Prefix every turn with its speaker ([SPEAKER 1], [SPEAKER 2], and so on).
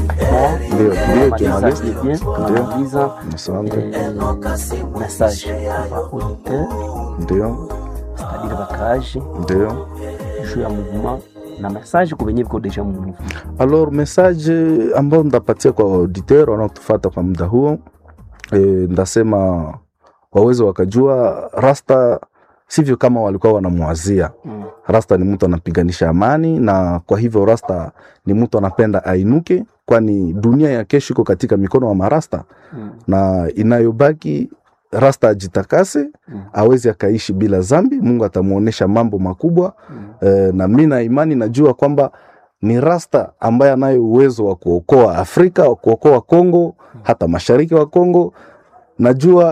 [SPEAKER 1] Ndio, ndio, journalist.
[SPEAKER 2] tunamaliza
[SPEAKER 1] Asante.
[SPEAKER 2] eh, message kwa auditeur
[SPEAKER 1] Ndio,
[SPEAKER 2] c'est-à-dire bakaaji
[SPEAKER 1] ndio.
[SPEAKER 2] juu ya mouvement na message kwa benye biko deja mu mouvement
[SPEAKER 1] Alors message ambayo ndapatia kwa auditeur wanaotufata kwa muda huo e, ndasema waweze wakajua rasta sivyo kama walikuwa wanamwazia.
[SPEAKER 2] Mm.
[SPEAKER 1] Rasta ni mtu anapiganisha amani, na kwa hivyo rasta ni mtu anapenda ainuke, kwani dunia ya kesho iko katika mikono ya marasta,
[SPEAKER 2] Mm.
[SPEAKER 1] na inayobaki rasta ajitakase,
[SPEAKER 2] Mm.
[SPEAKER 1] awezi akaishi bila zambi. Mungu atamuonesha mambo makubwa
[SPEAKER 2] Mm.
[SPEAKER 1] e, na mi na imani najua kwamba ni rasta ambaye anayo uwezo wa kuokoa Afrika, wa kuokoa Kongo, hata mashariki wa Kongo. Najua